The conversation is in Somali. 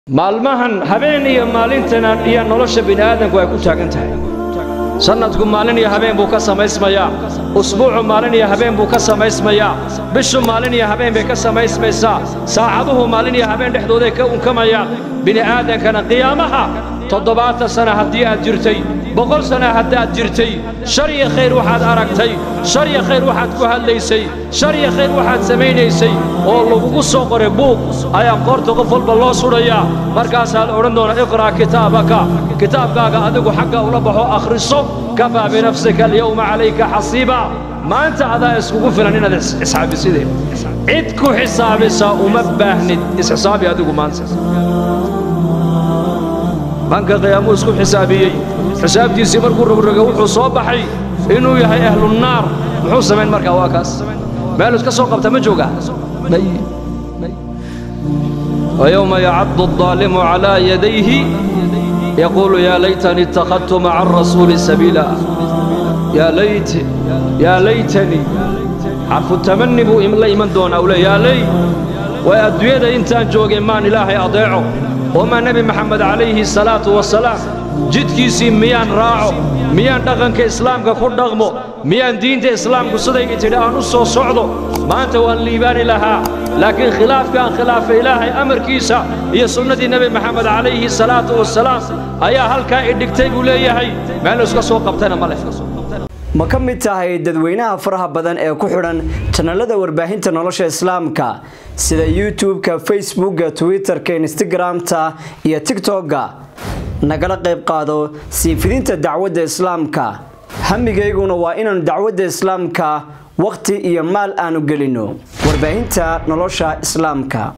maalmahan habeen iyo maalintana iyo nolosha bini'aadanku ay ku taagan tahay sannadku maalin iyo habeen buu ka samaysmayaa usbuucu maalin iyo habeen buu ka samaysmayaa bishu maalin iyo habeen bay ka samaysmaysaa saacaduhu maalin iyo habeen dhexdooday ka unkamayaan bini'aadankana qiyaamaha toddobaatan sana haddii aad jirtay boqol sana haddaad jirtay shar iyo khayr waxaad aragtay shar iyo khayr waxaad ku hadlaysay shar iyo khayr waxaad samaynaysay oo lagugu soo qoray buug ayaa qoorta qof walba loo sudhayaa markaasaa la odhan doonaa iqra' kitaabaka kitaabkaaga adigu xagga ula baxo akhriso kafaa binafsika alyawma calayka xasiiba maanta adaa iskugu filan inaad isxaabisideen cid ku xisaabisa uma baahnid isxisaabi adigu maanta banka qiyaamuu isku xisaabiyey xisaabtiisii markuu rogroga wuxuu soo baxay inuu yahay ahlunnaar muxuu samayn markaa waa kaas meel iska soo qabta ma jooga ويوم يعض الظالم على يديه يقول يا ليتني اتخذت مع الرسول سبيلا يا ليت يا ليتني حرف التمني بو إملا إيمان دون أولا يا لي وأدوية إنتان جوغي مان إلهي أضيعه وما نبي محمد عليه الصلاة والسلام jidkiisii miyaan raaco miyaan dhaqanka islaamka ku dhaqmo miyaan diinta islaamku sidayga tidhi aan u soo socdo maanta waan liibaani lahaa laakiin khilaafkaan khilaafa ilaahay amarkiisa iyo sunnadii nebi maxamed calayhi salaatu wasalaam ayaa halkaa idhigtay buu leeyahay meel iska soo qabtana ma leh ma ka mid tahay dadweynaha faraha badan ee ku xidhan janalada warbaahinta nolosha islaamka sida youtube-ka facebookga twitter-ka instagram-ta iyo tigtokga nagala qayb qaado sii fidinta dacwadda islaamka hamigayguna waa inaanu dacwadda islaamka wakhti iyo maal aanu gelinno warbaahinta nolosha islaamka